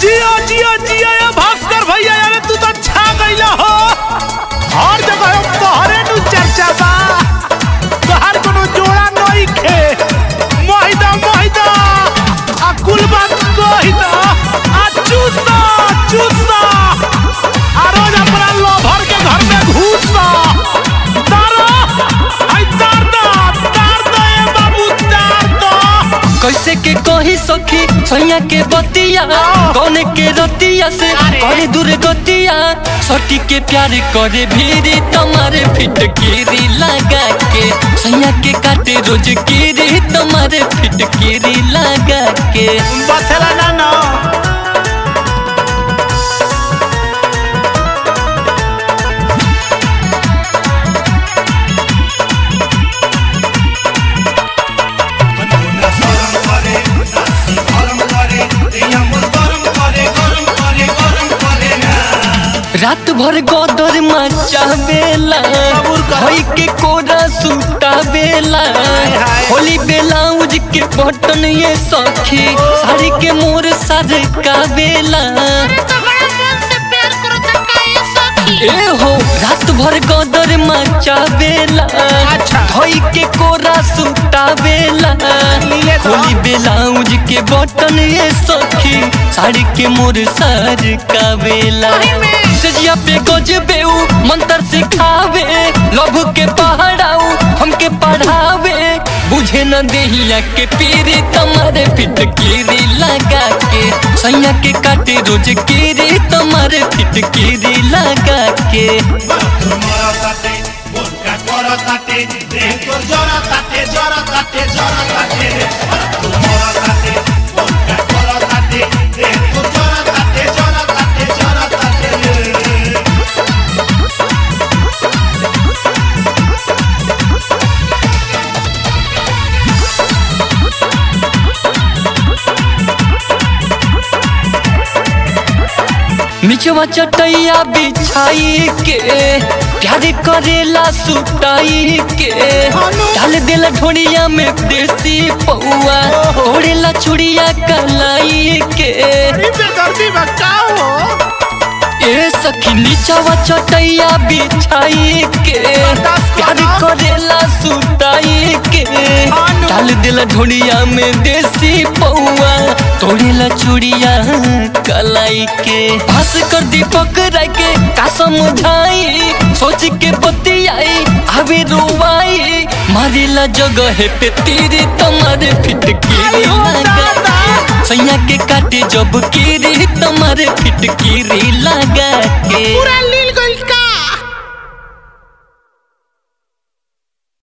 जियो जियो जियो ये भास्कर भैया यार तू तो छा गइला हो हर जगह हम तोहरे नु चर्चा बा तोहर कोनो जोड़ा नहीं खे मोहिदा मोहिदा आ कुल बात कहिदा आ चूसा चूसा आ रोज अपना लोभर के घर में घुसा तारा आई तार दा तार दा ए बाबू तार दा कैसे के कही सखी सैया के बतिया कौन के रतिया से करे दूर गतिया सटी के प्यार करे भीरी तुम्हारे फिटकीरी लगा के सैया के काटे रोज कीरी तुम्हारे फिटकीरी लगा के बथेला ना ना रात भर गोदर मचावेला कबूल कर। होई के कोरा सुतावेला हाय। होली ब्लाउज के बटन ये सखी साड़ी के मोर सर कावेला तो बड़ा मन से प्यार करो तो काहे सखी ए हो रात भर गोदर मचावेला अच्छा। होई के कोरा सुतावेला लिए तो। होली ब्लाउज के बटन ये सखी साड़ी के मोर सर कावेला सही में। सजिया पे गजबे उ मंत्र सिखावे लभ के पहाड़ाऊ हमके पढ़ावे बुझे न देहिया के पीरी तुम्हारे फिटकीरी लगा के सैया के काटे रोज कीरी तुम्हारे फिटकीरी लगा के मिचवा चटैया बिछाई के प्यार करेला सुताई के डाल देला ढोड़िया में देसी पौआ ओढ़ेला चुड़िया कलाई के अरे बेदर्दी बचाओ हो ए सखी नीचवा चटैया बिछाई के प्यार करेला सुताई के डाल देला ढोड़िया में देसी पौआ तोड़ेला चूड़िया कलाई के भास कर दीपक राय के का समझाई सोच के बतियाई आवे रोवाई मारेला जगह पे तेरे तुम्हारे फिटकीरी लगा के सैया के काटे जब कीरी तुम्हारे फिटकीरी लगा के पूरा